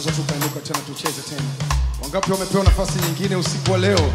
tunaweza tukainuka tena tucheze tena. Wangapi wamepewa nafasi nyingine usiku wa leo?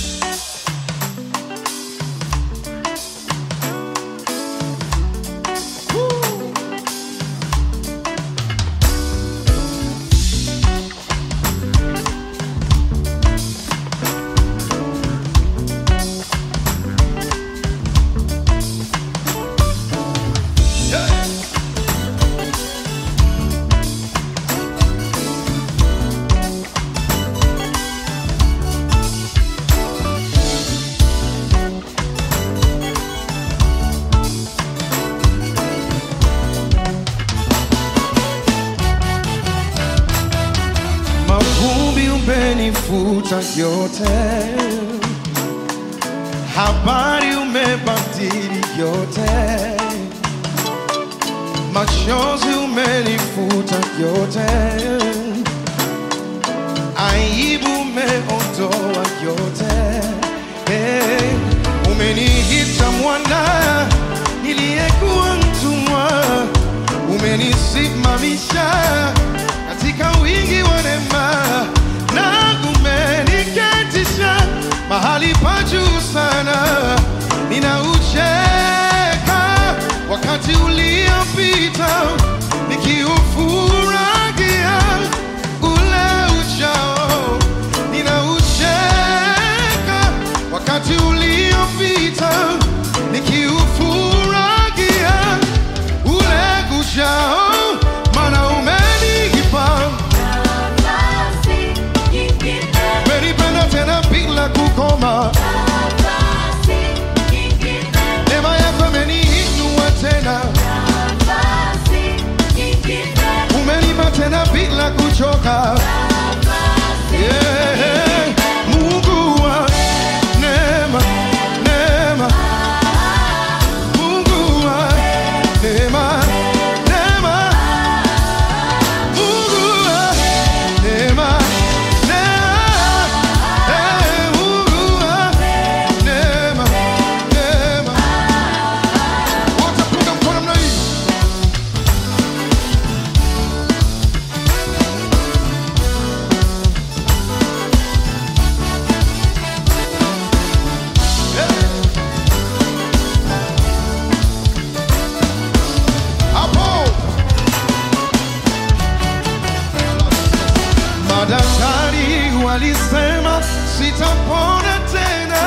Mavumbi umenifuta yote, habari umebadili yote, machozi umenifuta yote, aibu umeondoa yote. Hey, umeniita mwana niliyekuwa mtumwa, umenisimamisha katika wingi wa neema na umeniketisha mahali pa juu sana. Ninaucheka wakati uliopita nikiufurahia ule ujao. Ninaucheka wakati uliopita nikiufurahia ule ujao, maana umenipa Nafasi nyingine, umenipenda tena bila kukoma. nafasi nyingine, Neema yako imeniinua tena, nafasi nyingine, umenipa tena bila kuchoka. nafasi Yeah. Mungu wa neema, neema. Mungu wa neema, neema. Mungu wa neema, neema. Eh, Mungu wa neema, neema. Wote punga mkono namna hii. Hapo madaktari walisema sitapona tena,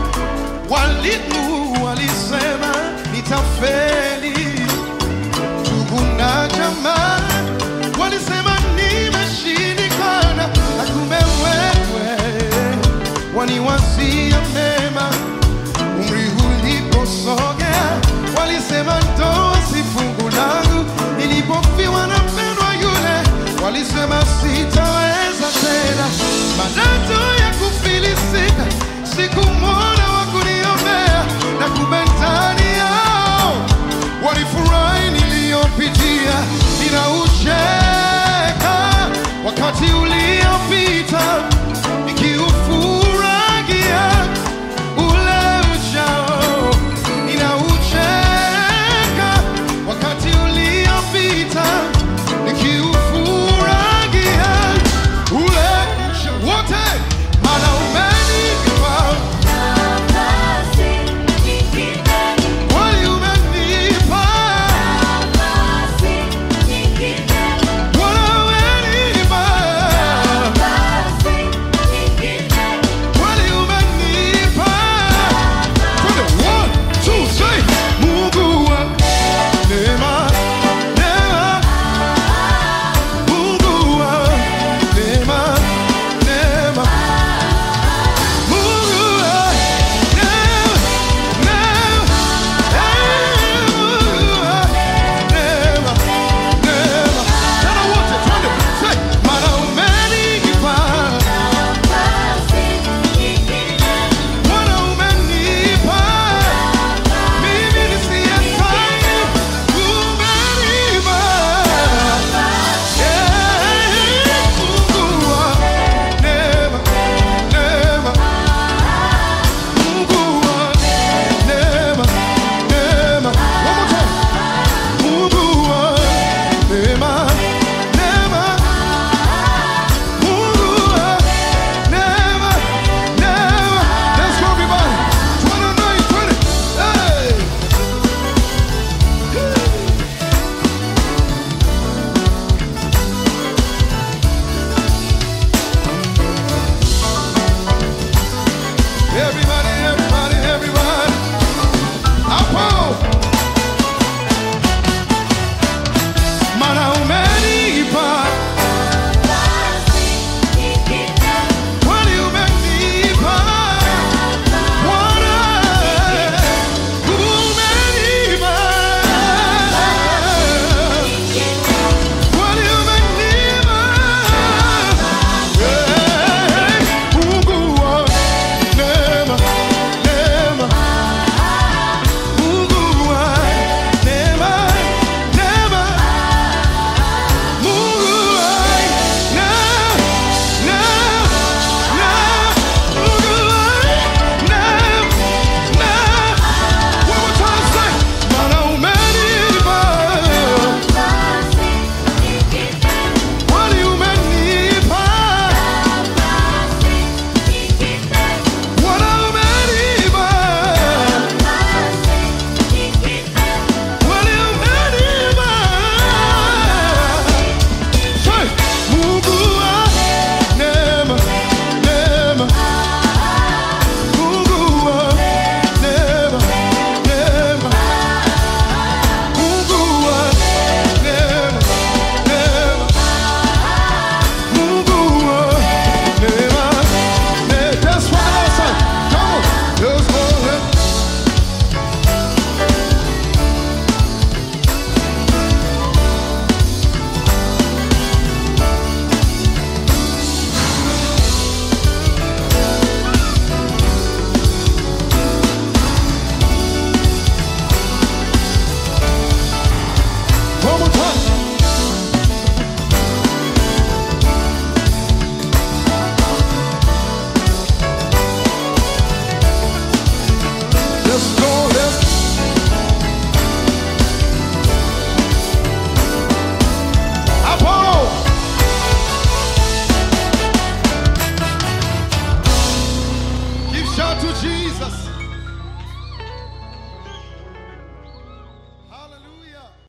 walimu walisema nitafeli, ndugu na jamaa walisema nimeshindikana, na kumbe wewe waniwazia mema umri uliposogea, walisema ndoa si fungu langu. Nilipofiwa na mpendwa yule, walisema sitaweza tena. Madoto ya kufilisika, sikumwona wa kuniombea, na kumbe ndani yao walifurahi niliyopitia. Ninaucheka wakati uli